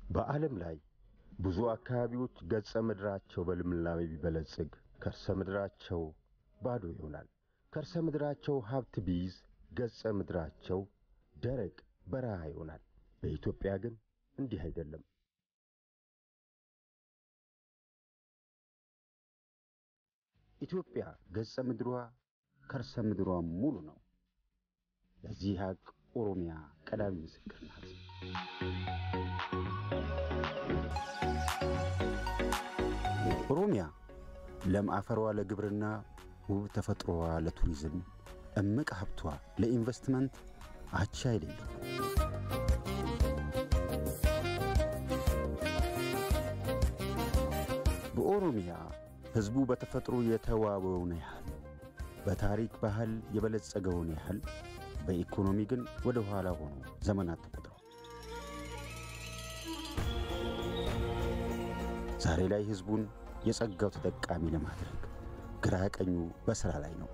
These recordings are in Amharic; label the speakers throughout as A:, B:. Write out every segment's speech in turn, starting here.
A: በዓለም ላይ ብዙ አካባቢዎች ገጸ ምድራቸው በልምላሜ ቢበለጽግ ከርሰ ምድራቸው ባዶ ይሆናል። ከርሰ ምድራቸው ሀብት ቢይዝ ገጸ ምድራቸው ደረቅ በረሃ ይሆናል። በኢትዮጵያ ግን እንዲህ አይደለም። ኢትዮጵያ ገጸ ምድሯ ከርሰ ምድሯ ሙሉ ነው። ለዚህ ሀቅ ኦሮሚያ ቀዳሚ ምስክር ናት። ኦሮሚያ ለም አፈሯ ለግብርና፣ ውብ ተፈጥሮዋ ለቱሪዝም፣ እምቅ ሀብቷ ለኢንቨስትመንት አቻ የሌለው በኦሮሚያ ሕዝቡ በተፈጥሮ የተዋበውን ያህል በታሪክ ባህል የበለጸገውን ያህል በኢኮኖሚ ግን ወደ ኋላ ሆኖ ዘመናት ተቆጥረዋል። ዛሬ ላይ ሕዝቡን የጸጋው ተጠቃሚ ለማድረግ ግራ ቀኙ በሥራ ላይ ነው።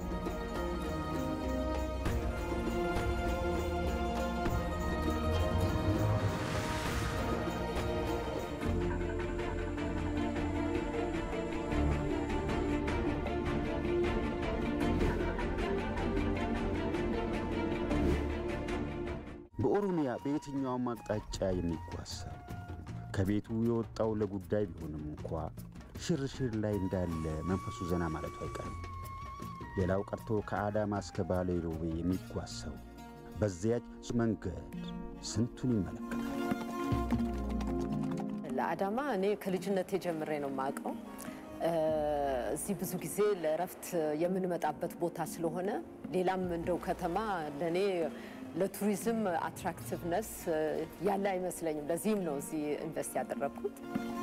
A: በኦሮሚያ በየትኛውም አቅጣጫ የሚጓዝ ሰው ከቤቱ የወጣው ለጉዳይ ቢሆንም እንኳ ሽርሽር ላይ እንዳለ መንፈሱ ዘና ማለቱ አይቀርም። ሌላው ቀርቶ ከአዳማ እስከ ባሌ ሮቤ የሚጓዝ ሰው በዚያች መንገድ ስንቱን ይመለከታል።
B: ለአዳማ እኔ ከልጅነቴ ጀምሬ ነው የማውቀው። እዚህ ብዙ ጊዜ ለእረፍት የምንመጣበት ቦታ ስለሆነ ሌላም እንደው ከተማ ለእኔ ለቱሪዝም አትራክቲቭነስ ያለ አይመስለኝም። ለዚህም ነው እዚህ ኢንቨስት ያደረግኩት።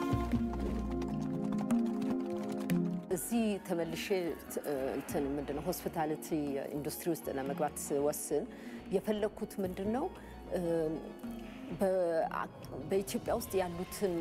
B: እዚህ ተመልሼ እንትን ምንድን ነው ሆስፒታሊቲ ኢንዱስትሪ ውስጥ ለመግባት ስወስን የፈለግኩት ምንድን ነው በኢትዮጵያ ውስጥ ያሉትን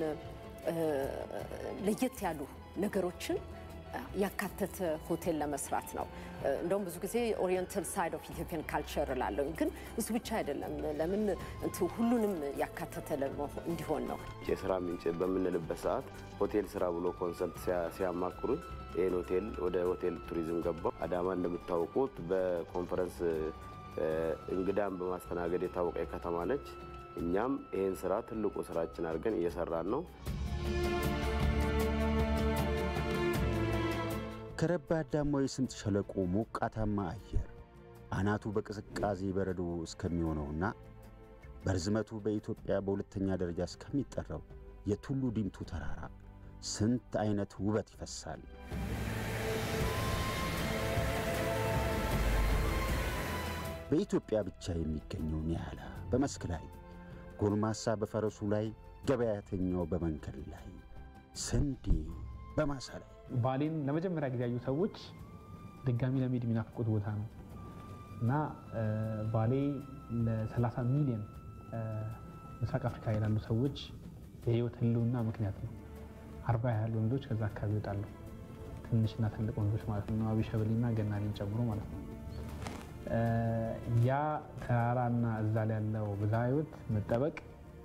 B: ለየት ያሉ ነገሮችን ያካተተ ሆቴል ለመስራት ነው። እንደውም ብዙ ጊዜ ኦሪየንታል ሳይድ ኦፍ ኢትዮጵያን ካልቸር እላለሁ፣ ግን እሱ ብቻ አይደለም። ለምን እንትን ሁሉንም ያካተተ እንዲሆን ነው።
C: የስራ ምንጭ በምንልበት ሰዓት ሆቴል ስራ ብሎ ኮንሰልት ሲያማክሩን ይህን ሆቴል ወደ ሆቴል ቱሪዝም ገባው። አዳማ እንደምታውቁት በኮንፈረንስ እንግዳን በማስተናገድ የታወቀ ከተማ ነች። እኛም ይህን ስራ ትልቁ ስራችን አድርገን እየሰራን ነው።
A: ከረባዳማው የስምጥ ሸለቆ ሞቃታማ አየር አናቱ በቅዝቃዜ በረዶ እስከሚሆነውና በርዝመቱ በኢትዮጵያ በሁለተኛ ደረጃ እስከሚጠራው የቱሉ ዲምቱ ተራራ ስንት አይነት ውበት ይፈሳል። በኢትዮጵያ ብቻ የሚገኘው ኒያላ በመስክ ላይ፣ ጎልማሳ በፈረሱ ላይ፣ ገበያተኛው በመንገድ ላይ፣ ስንዴ በማሳ ላይ
D: ባሌን ለመጀመሪያ ጊዜ ያዩ ሰዎች ድጋሚ ለመሄድ የሚናፍቁት ቦታ ነው እና ባሌ ለ30 ሚሊዮን ምስራቅ አፍሪካ ይላሉ ሰዎች የህይወት ህልውና ምክንያት ነው። አርባ ያህል ወንዶች ከዛ አካባቢ ይወጣሉ። ትንሽና ትልቅ ወንዶች ማለት ነው። አቢሸበሌና ገናሌን ጨምሮ ማለት ነው። ያ ተራራና እዛ ላይ ያለው ብዝሃ ህይወት መጠበቅ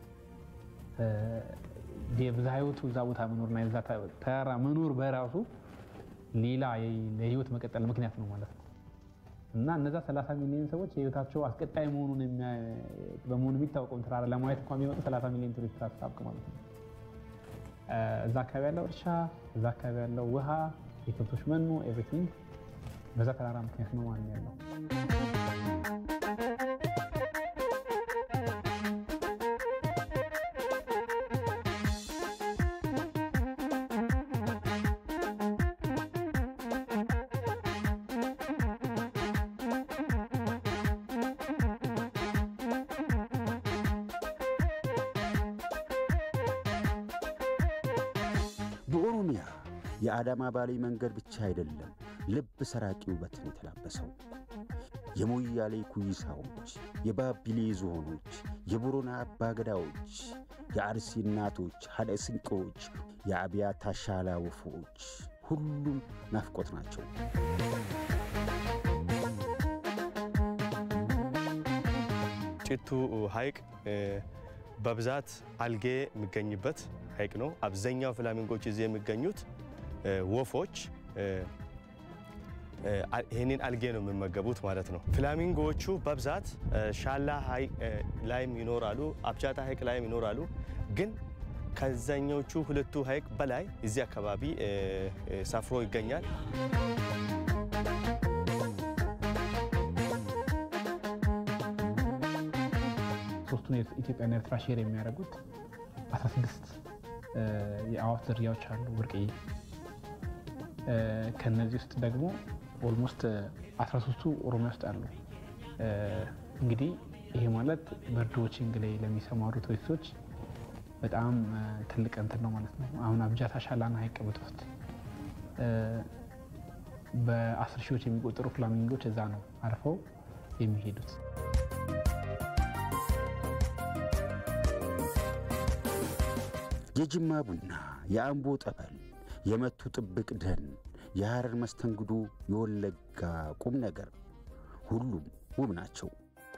D: የብዝሃ ህይወቱ እዛ ቦታ መኖርና የዛ ተራራ መኖር በራሱ ሌላ ለህይወት መቀጠል ምክንያት ነው ማለት ነው እና እነዛ 30 ሚሊዮን ሰዎች የህይወታቸው አስቀጣይ መሆኑን በመሆኑ የሚታወቀውን ተራራ ለማየት እንኳ የሚመጡ 30 ሚሊዮን ቱሪስት አስታብቅ ማለት ነው። እዛ አካባቢ ያለው እርሻ፣ እዛ አካባቢ ያለው ውሃ፣ የከብቶች መኖ ኤቭሪቲንግ በዛ ተራራ ምክንያት ነው ማለት ያለው።
A: በኦሮሚያ የአዳማ ባሌ መንገድ ብቻ አይደለም ልብ ሰራቂ ውበትን የተላበሰው። የሞያሌ ኩይሳዎች፣ የባቢሌ ዝሆኖች፣ የቦረና አባገዳዎች፣ የአርሲ እናቶች፣ ሀደ ስንቄዎች፣ የአብያታ ሻላ ወፎች ሁሉም ናፍቆት ናቸው።
E: ጭቱ ሐይቅ በብዛት አልጌ የሚገኝበት ሐይቅ ነው። አብዛኛው ፍላሚንጎች እዚህ የሚገኙት ወፎች ይህንን አልጌ ነው የሚመገቡት ማለት ነው። ፍላሚንጎዎቹ በብዛት ሻላ ሐይቅ ላይም ይኖራሉ፣ አብቻታ ሐይቅ ላይም ይኖራሉ። ግን ከዛኞቹ ሁለቱ ሐይቅ በላይ እዚህ አካባቢ ሰፍሮ ይገኛል።
D: ሶስቱን ኢትዮጵያና ኤርትራ ሼር የሚያደርጉት 16 የአዋፍ ዝርያዎች አሉ ብርቅዬ። ከነዚህ ውስጥ ደግሞ ኦልሞስት 13ቱ ኦሮሚያ ውስጥ አሉ። እንግዲህ ይሄ ማለት በርድ ዋቺንግ ላይ ለሚሰማሩ ቱሪስቶች በጣም ትልቅ እንትን ነው ማለት ነው። አሁን አብጃታ ሻላና ሐይቅ ብትወስድ በአስር ሺዎች የሚቆጠሩ ፍላሚንጎች እዛ ነው አርፈው የሚሄዱት።
A: የጅማ ቡና፣ የአምቦ ጠበል፣ የመቱ ጥብቅ ደን፣ የሐረር መስተንግዶ፣ የወለጋ ቁም ነገር ሁሉም ውብ ናቸው።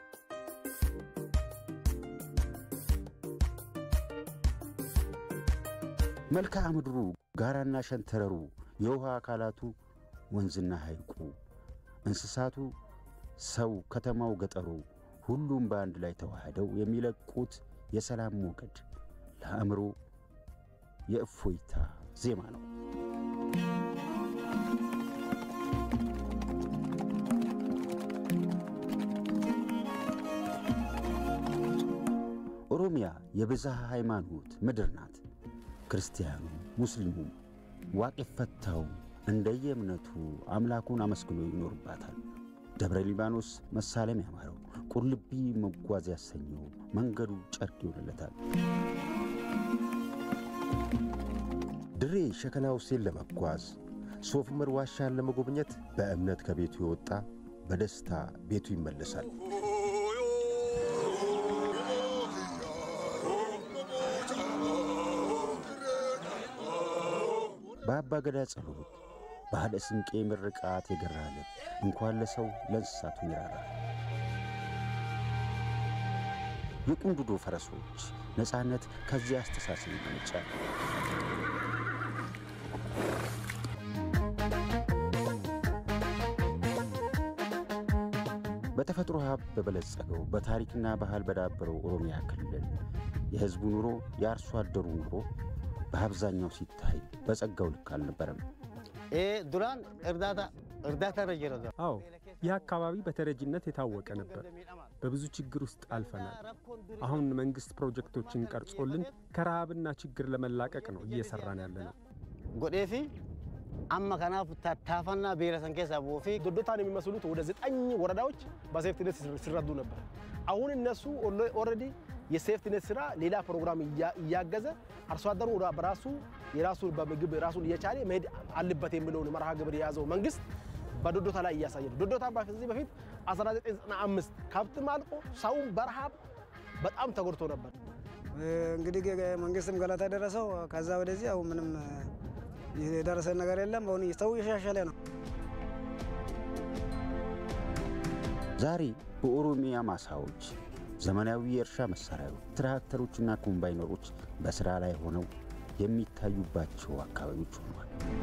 A: መልክዓ ምድሩ፣ ጋራና ሸንተረሩ፣ የውሃ አካላቱ፣ ወንዝና ሐይቁ፣ እንስሳቱ፣ ሰው፣ ከተማው፣ ገጠሩ ሁሉም በአንድ ላይ ተዋህደው የሚለቁት የሰላም ሞገድ ለአእምሮ የእፎይታ ዜማ ነው። ኦሮሚያ የብዝሃ ሃይማኖት ምድር ናት። ክርስቲያኑ፣ ሙስሊሙም፣ ዋቅ ፈታው እንደየእምነቱ አምላኩን አመስግኖ ይኖርባታል። ደብረ ሊባኖስ መሳለም ያማረው፣ ቁልቢ መጓዝ ያሰኘው መንገዱ ጨርቅ ይሆንለታል።
F: ድሬ ሸከላ ሁሴን ለመጓዝ ሶፍ ዑመር ዋሻን ለመጎብኘት በእምነት ከቤቱ የወጣ በደስታ ቤቱ ይመለሳል።
A: በአባ ገዳ ጸሎት ባለ ስንቄ ምርቃት የገራ ልብ እንኳን ለሰው ለእንስሳቱ ይራራል። የቁንዱዶ ፈረሶች ነፃነት ከዚያ አስተሳሰብ ይመነጫል። በተፈጥሮ ሀብት በበለጸገው በታሪክና ባህል በዳበረው ኦሮሚያ ክልል የሕዝቡ ኑሮ የአርሶ አደሩ ኑሮ በአብዛኛው ሲታይ በጸጋው ልክ አልነበረም።
G: ዱራን እርዳታ እርዳታ ረጀረ
H: አዎ ይህ አካባቢ በተረጂነት የታወቀ ነበር። በብዙ ችግር ውስጥ አልፈናል። አሁን መንግስት ፕሮጀክቶችን ቀርጾልን ከረሃብና ችግር ለመላቀቅ ነው እየሰራን ያለ ነው።
G: ጎዴፊ አማ ከናፍ ታታፋና ብሔረሰን ኬሳ ቦፊ
I: ዶዶታን የሚመስሉት ወደ ዘጠኝ ወረዳዎች በሴፍቲኔት ሲረዱ ነበር። አሁን እነሱ ኦልሬዲ የሴፍቲኔት ስራ ሌላ ፕሮግራም እያገዘ አርሶ አደሩ በራሱ የራሱ በምግብ ራሱን እየቻለ መሄድ አለበት የሚለውን መርሃ ግብር የያዘው መንግስት በዶዶታ ላይ እያሳየ ነው። ዶዶታ ከዚህ በፊት 1995 ከብት ማልቆ ሰውም በረሃብ በጣም ተጎድቶ ነበር።
J: እንግዲህ መንግስትም ገለታ ደረሰው። ከዛ ወደዚህ አሁን ምንም የደረሰ ነገር የለም። አሁን ሰው እየሻሻለ ነው።
A: ዛሬ በኦሮሚያ ማሳዎች ዘመናዊ የእርሻ መሳሪያዎች፣ ትራክተሮችና ኮምባይነሮች በሥራ ላይ ሆነው የሚታዩባቸው አካባቢዎች ሆኗል።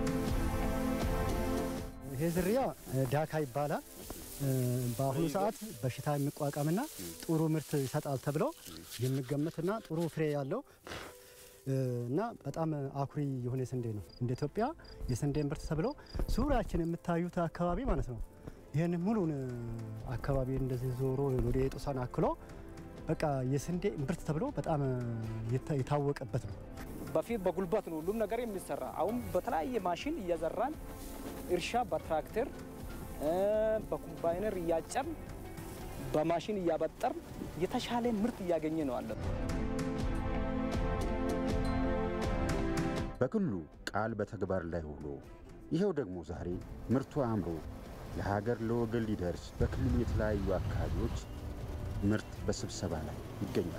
K: ይሄ ዝርያ ዳካ ይባላል። በአሁኑ ሰዓት በሽታ የሚቋቋምና ጥሩ ምርት ይሰጣል ተብሎ የሚገመትና ጥሩ ፍሬ ያለው እና በጣም አኩሪ የሆነ ስንዴ ነው። እንደ ኢትዮጵያ የስንዴ ምርት ተብሎ ዙሪያችን የምታዩት አካባቢ ማለት ነው። ይህን ሙሉን አካባቢ እንደዚህ ዞሮ ወደ የጦሳን አክሎ በቃ የስንዴ ምርት ተብሎ በጣም የታወቀበት ነው።
L: በፊት በጉልበት ነው ሁሉም ነገር የሚሰራ። አሁን በተለያየ ማሽን እየዘራን እርሻ በትራክተር በኮምባይነር እያጨርን በማሽን እያበጠርን የተሻለ ምርት እያገኘ ነው አለ።
A: በክልሉ ቃል በተግባር ላይ ውሎ ይኸው ደግሞ ዛሬ ምርቱ አምሮ ለሀገር ለወገን ሊደርስ በክልሉ የተለያዩ አካባቢዎች ምርት በስብሰባ ላይ ይገኛል።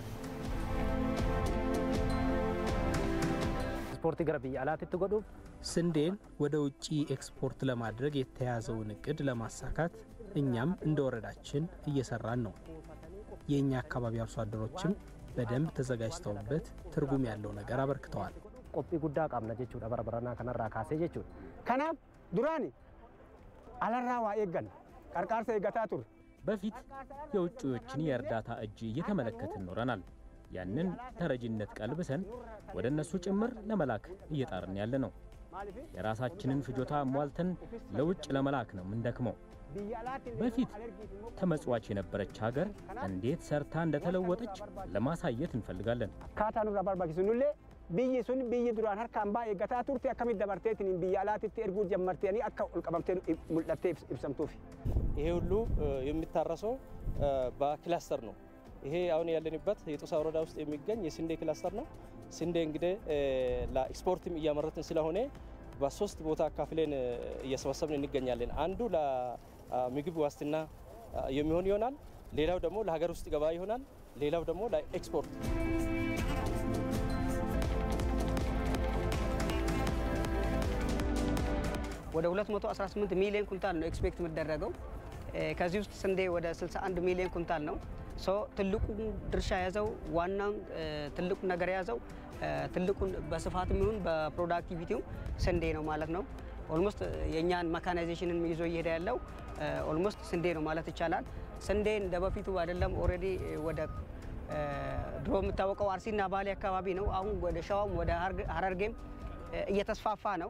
M: ኤክስፖርት ገረ ብያ አላት ትጎዱፍ
N: ስንዴን ወደ ውጭ ኤክስፖርት ለማድረግ የተያዘውን እቅድ ለማሳካት እኛም እንደ ወረዳችን እየሰራን ነው። የእኛ አካባቢ አርሶ አደሮችም በደንብ ተዘጋጅተውበት ትርጉም ያለው ነገር አበርክተዋል።
M: qophii guddaa qabna jechuudha bara baranaa kanarraa kaasee jechuudha. Kanaaf duraani alarraa waa eegganna qarqaarsa eeggataa ture.
O: በፊት የውጭዎችን የእርዳታ እጅ እየተመለከትን ኖረናል። ያንን ተረጂነት ቀልብሰን ወደ እነሱ ጭምር ለመላክ እየጣርን ያለ ነው። የራሳችንን ፍጆታ ሟልተን ለውጭ ለመላክ ነው ምንደክመው። በፊት ተመጽዋች የነበረች ሀገር እንዴት ሰርታ እንደተለወጠች ለማሳየት እንፈልጋለን።
M: Akkaataa nurraa barbaachisunullee biyyi sun biyyi duraan harka hambaa eeggataa turte akkamitti dabarteetiin biyya alaatitti erguu jammartanii akka ol qabamtee mul'attee ibsamtuuf.
L: ይሄ ሁሉ የሚታረሰው በክላስተር ነው። ይሄ አሁን ያለንበት የጦሳ ወረዳ ውስጥ የሚገኝ የስንዴ ክላስተር ነው። ስንዴ እንግዲህ ለኤክስፖርትም እያመረትን ስለሆነ በሶስት ቦታ አካፍለን እየሰበሰብን እንገኛለን። አንዱ ለምግብ ዋስትና የሚሆን ይሆናል። ሌላው ደግሞ ለሀገር ውስጥ ገበያ ይሆናል። ሌላው ደግሞ ለኤክስፖርት
P: ወደ 218 ሚሊዮን ኩንታል ነው ኤክስፔክት የሚደረገው። ከዚህ ውስጥ ስንዴ ወደ 61 ሚሊዮን ኩንታል ነው። ሶ ትልቁን ድርሻ የያዘው ዋናውን ትልቁን ነገር የያዘው ትልቁን በስፋትም ይሁን በፕሮዳክቲቪቲው ስንዴ ነው ማለት ነው። ኦልሞስት የእኛን መካናይዜሽንን ይዞ እየሄደ ያለው ኦልሞስት ስንዴ ነው ማለት ይቻላል። ስንዴ እንደ በፊቱ አይደለም። ኦልሬዲ ወደ ድሮ የሚታወቀው አርሲና ባሌ አካባቢ ነው። አሁን ወደ ሸዋም ወደ ሀረርጌም እየተስፋፋ ነው።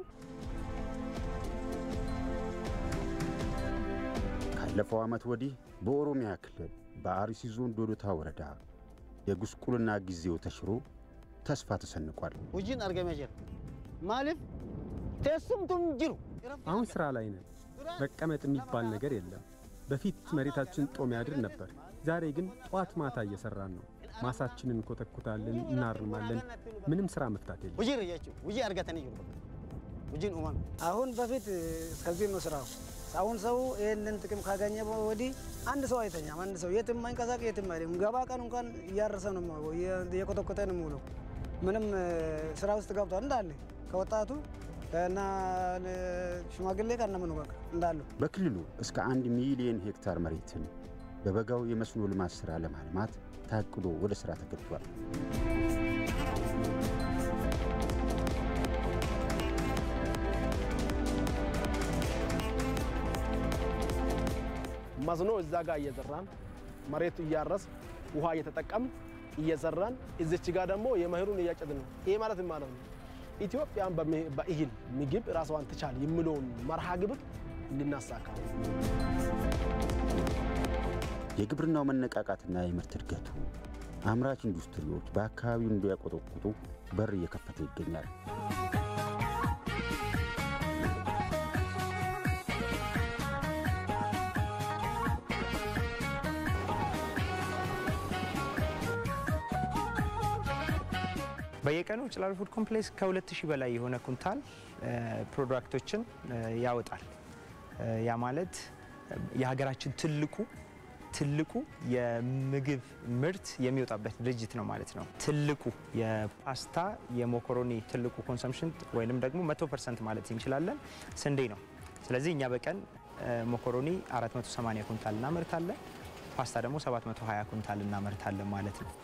A: ካለፈው ዓመት ወዲህ በኦሮሚያ ክልል በአርሲ ዞን ዶዶታ ወረዳ የጉስቁልና ጊዜው ተሽሮ ተስፋ ተሰንቋል።
G: Hojiin argamee jira. Maaliif teessumtuun jiru.
H: አሁን ስራ ላይ ነን። መቀመጥ የሚባል ነገር የለም። በፊት መሬታችን ጦም ያድር ነበር። ዛሬ ግን ጠዋት ማታ እየሰራን ነው። ማሳችንን እንኮተኩታለን፣ እናርማለን። ምንም ስራ መፍታት የለም።
G: Hojiirra jechuudha. Hojii argatanii jiru. Hojiin uumame.
J: አሁን በፊት እስከዚህ ነው ስራው። አሁን ሰው ይህንን ጥቅም ካገኘ ወዲህ አንድ ሰው አይተኛም። አንድ ሰው የትም አይንቀሳቀስ፣ የትም አይደለም። ገባ ቀን እንኳን እያረሰ ነው የሚውለው፣ እየኮተኮተ ነው የሚውለው። ምንም ስራ ውስጥ ገብቷል እንዳለ ከወጣቱ እና ሽማግሌ ከነምኑ በቃ እንዳሉ
A: በክልሉ እስከ አንድ ሚሊዮን ሄክታር መሬትን በበጋው የመስኖ ልማት ሥራ ለማልማት ታቅዶ ወደ ሥራ ተገብቷል።
I: መስኖ እዛ ጋር እየዘራን መሬቱ እያረስ ውሃ እየተጠቀም እየዘራን እዚች ጋር ደግሞ የመኸሩን እያጨድን ነው። ይሄ ማለት ምን ማለት ነው? ኢትዮጵያን በእህል ምግብ ራስዋን ትቻል የሚለውን መርሃ ግብር እንድናሳካ
A: የግብርናው መነቃቃትና የምርት እድገቱ አምራች ኢንዱስትሪዎች በአካባቢው እንዲያቆጠቁጡ በር እየከፈተ ይገኛል።
Q: በየቀኑ ጭላሎ ፉድ ኮምፕሌክስ ከ2000 በላይ የሆነ ኩንታል ፕሮዳክቶችን ያወጣል። ያ ማለት የሀገራችን ትልቁ ትልቁ የምግብ ምርት የሚወጣበት ድርጅት ነው ማለት ነው። ትልቁ የፓስታ የሞኮሮኒ ትልቁ ኮንሰምሽን ወይንም ደግሞ 100 ፐርሰንት ማለት እንችላለን ስንዴ ነው። ስለዚህ እኛ በቀን ሞኮሮኒ 480 ኩንታል እናመርታለን። ፓስታ ደግሞ 720 ኩንታል እናመርታለን ማለት ነው።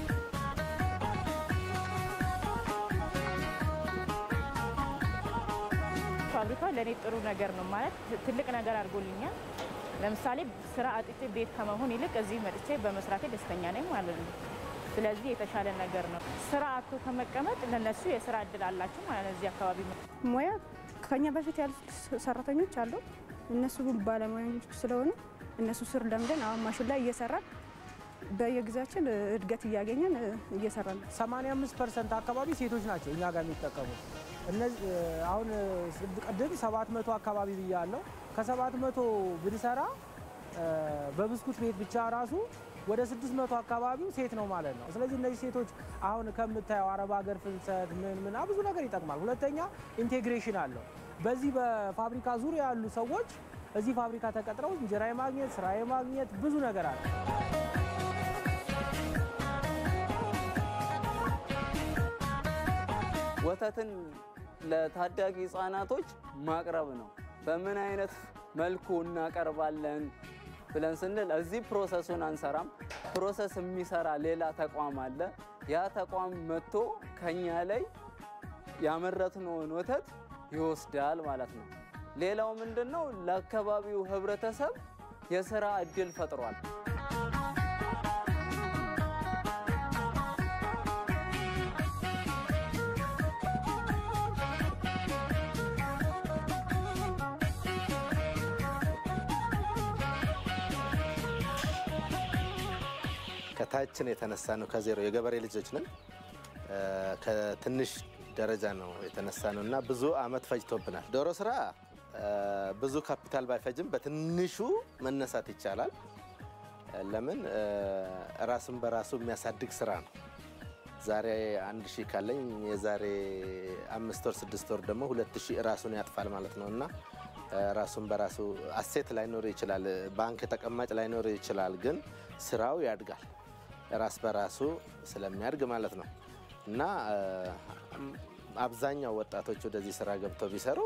R: ፋብሪካው ለእኔ ጥሩ ነገር ነው ማለት ትልቅ ነገር አድርጎልኛል። ለምሳሌ ስራ አጥቼ ቤት ከመሆን ይልቅ እዚህ መጥቼ በመስራቴ ደስተኛ ነኝ ማለት ነው። ስለዚህ የተሻለ ነገር ነው። ስራ አቶ ከመቀመጥ ለነሱ የስራ እድል አላቸው ማለት ነው። እዚህ አካባቢ
S: ሙያ ከኛ በፊት ያሉት ሰራተኞች አሉ። እነሱ ባለሙያዎች ስለሆኑ እነሱ ስር ለምደን አሁን ማሽን ላይ እየሰራን በየጊዜያችን እድገት እያገኘን እየሰራን ነው።
T: 85 ፐርሰንት አካባቢ ሴቶች ናቸው እኛ ጋር የሚጠቀሙት። እነዚህ አሁን ቅድም 700 አካባቢ ብያለሁ። ከ700 ብንሰራ በብስኩት ቤት ብቻ ራሱ ወደ 600 አካባቢው ሴት ነው ማለት ነው። ስለዚህ እነዚህ ሴቶች አሁን ከምታየው አረብ ሀገር ፍልሰት ምን ምን ብዙ ነገር ይጠቅማል። ሁለተኛ ኢንቴግሬሽን አለው። በዚህ በፋብሪካ ዙሪያ ያሉ ሰዎች እዚህ ፋብሪካ ተቀጥረው እንጀራ የማግኘት ስራ የማግኘት ብዙ ነገር አለ።
U: ወተትን ለታዳጊ ህጻናቶች ማቅረብ ነው። በምን አይነት መልኩ እናቀርባለን ብለን ስንል እዚህ ፕሮሰሱን አንሰራም። ፕሮሰስ የሚሰራ ሌላ ተቋም አለ። ያ ተቋም መጥቶ ከኛ ላይ ያመረትነውን ወተት ይወስዳል ማለት ነው። ሌላው ምንድን ነው? ለአካባቢው ህብረተሰብ የስራ እድል ፈጥሯል።
B: ከታችን የተነሳ ነው። ከዜሮ የገበሬ ልጆች ነን። ከትንሽ ደረጃ ነው የተነሳ ነው እና ብዙ አመት ፈጅቶብናል። ዶሮ ስራ ብዙ ካፒታል ባይፈጅም በትንሹ መነሳት ይቻላል። ለምን ራስን በራሱ የሚያሳድግ ስራ ነው። ዛሬ አንድ ሺህ ካለኝ የዛሬ አምስት ወር ስድስት ወር ደግሞ ሁለት ሺህ ራሱን ያጥፋል ማለት ነው እና ራሱን በራሱ አሴት ላይኖር ይችላል፣ ባንክ ተቀማጭ ላይኖር ይችላል፣ ግን ስራው ያድጋል ራስ በራሱ ስለሚያድግ ማለት ነው እና አብዛኛው ወጣቶች ወደዚህ ስራ ገብተው ቢሰሩ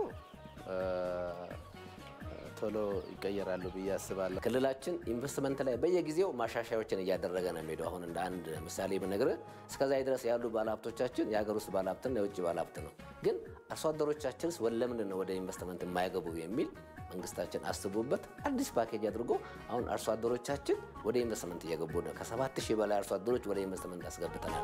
B: ቶሎ ይቀየራሉ ብዬ አስባለሁ።
V: ክልላችን ኢንቨስትመንት ላይ በየጊዜው ማሻሻያዎችን እያደረገ ነው የሚሄደው። አሁን እንደ አንድ ምሳሌ ብነግርህ እስከዛ ድረስ ያሉ ባለሀብቶቻችን የሀገር ውስጥ ባለሀብትና የውጭ ባለሀብት ነው። ግን አርሶ አደሮቻችንስ ለምንድን ነው ወደ ኢንቨስትመንት የማይገቡ የሚል መንግስታችን አስቦበት አዲስ ፓኬጅ አድርጎ አሁን አርሶ አደሮቻችን ወደ ኢንቨስትመንት እየገቡ ነው። ከሰባት ሺህ በላይ አርሶ አደሮች ወደ ኢንቨስትመንት አስገብተናል።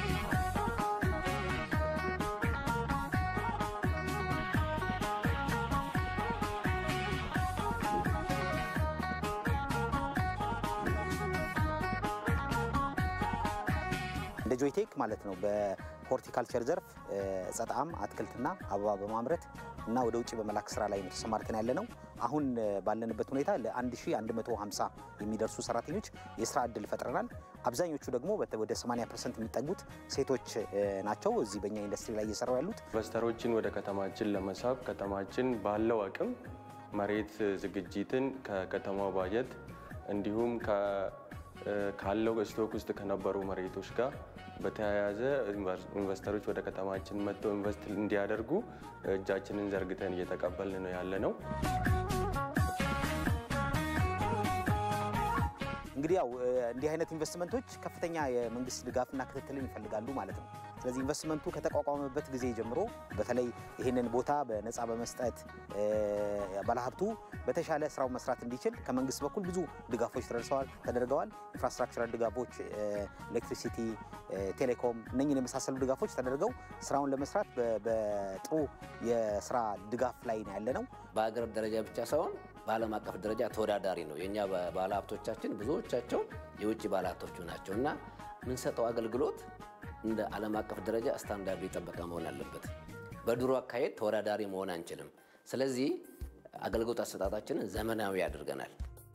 W: እንደ ጆይቴክ ማለት ነው በሆርቲካልቸር ዘርፍ ጸጣም አትክልትና አበባ በማምረት እና ወደ ውጭ በመላክ ስራ ላይ ነው ተሰማርተን ያለ ነው። አሁን ባለንበት ሁኔታ ለ1150 የሚደርሱ ሰራተኞች የስራ እድል ፈጥረናል። አብዛኞቹ ደግሞ ወደ 80 ፐርሰንት የሚጠጉት ሴቶች ናቸው። እዚህ በእኛ ኢንዱስትሪ ላይ እየሰሩ ያሉት
X: ኢንቨስተሮችን ወደ ከተማችን ለመሳብ ከተማችን ባለው አቅም መሬት ዝግጅትን ከከተማው ባጀት እንዲሁም ካለው ስቶክ ውስጥ ከነበሩ መሬቶች ጋር በተያያዘ ኢንቨስተሮች ወደ ከተማችን መጥተው ኢንቨስት እንዲያደርጉ እጃችንን ዘርግተን እየተቀበልን ነው ያለ ነው።
W: እንግዲህ ያው እንዲህ አይነት ኢንቨስትመንቶች ከፍተኛ የመንግስት ድጋፍና ክትትልን ይፈልጋሉ ማለት ነው። ስለዚህ ኢንቨስትመንቱ ከተቋቋመበት ጊዜ ጀምሮ በተለይ ይህንን ቦታ በነፃ በመስጠት ባለሀብቱ በተሻለ ስራው መስራት እንዲችል ከመንግስት በኩል ብዙ ድጋፎች ተደርሰዋል ተደርገዋል። ኢንፍራስትራክቸራል ድጋፎች፣ ኤሌክትሪሲቲ፣ ቴሌኮም እነኝን የመሳሰሉ ድጋፎች ተደርገው ስራውን ለመስራት በጥሩ የስራ ድጋፍ ላይ ነው ያለ ነው።
V: በሀገር ደረጃ ብቻ ሳይሆን በዓለም አቀፍ ደረጃ ተወዳዳሪ ነው። የእኛ ባለሀብቶቻችን ብዙዎቻቸው የውጭ ባለሀብቶቹ ናቸው እና የምንሰጠው አገልግሎት እንደ ዓለም አቀፍ ደረጃ ስታንዳርዱ የጠበቀ መሆን አለበት። በድሮ አካሄድ ተወዳዳሪ መሆን አንችልም። ስለዚህ አገልግሎት አሰጣጣችንን ዘመናዊ አድርገናል።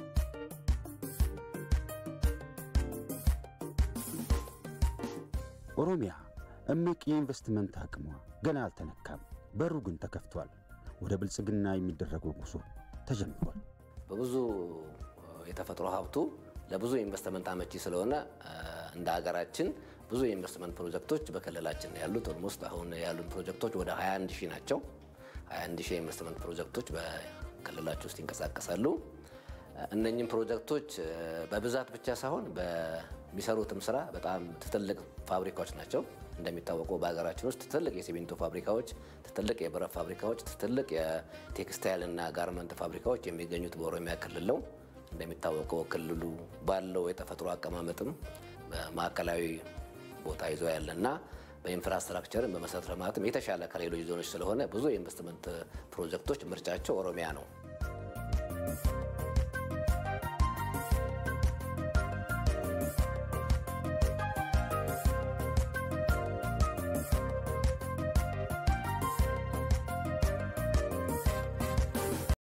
A: ኦሮሚያ እምቅ የኢንቨስትመንት አቅሟ ገና አልተነካም። በሩ ግን ተከፍቷል። ወደ ብልጽግና የሚደረገው ጉዞ ተጀምሯል።
V: በብዙ የተፈጥሮ ሀብቱ ለብዙ ኢንቨስትመንት አመቺ ስለሆነ እንደ ሀገራችን ብዙ የኢንቨስትመንት ፕሮጀክቶች በክልላችን ነው ያሉት። ኦልሞስት አሁን ያሉን ፕሮጀክቶች ወደ 21 ሺህ ናቸው። 21 ሺህ የኢንቨስትመንት ፕሮጀክቶች በክልላችን ውስጥ ይንቀሳቀሳሉ። እነኝም ፕሮጀክቶች በብዛት ብቻ ሳይሆን በሚሰሩትም ስራ በጣም ትልቅ ፋብሪካዎች ናቸው። እንደሚታወቀው በሀገራችን ውስጥ ትልቅ የሲሚንቶ ፋብሪካዎች፣ ትልቅ የብረት ፋብሪካዎች፣ ትልቅ የቴክስታይል እና ጋርመንት ፋብሪካዎች የሚገኙት በኦሮሚያ ክልል ነው። እንደሚታወቀው ክልሉ ባለው የተፈጥሮ አቀማመጥም ማዕከላዊ ቦታ ይዞ ያለና በኢንፍራስትራክቸርም በመሰረተ ልማትም የተሻለ ከሌሎች ዞኖች ስለሆነ ብዙ የኢንቨስትመንት ፕሮጀክቶች ምርጫቸው ኦሮሚያ ነው።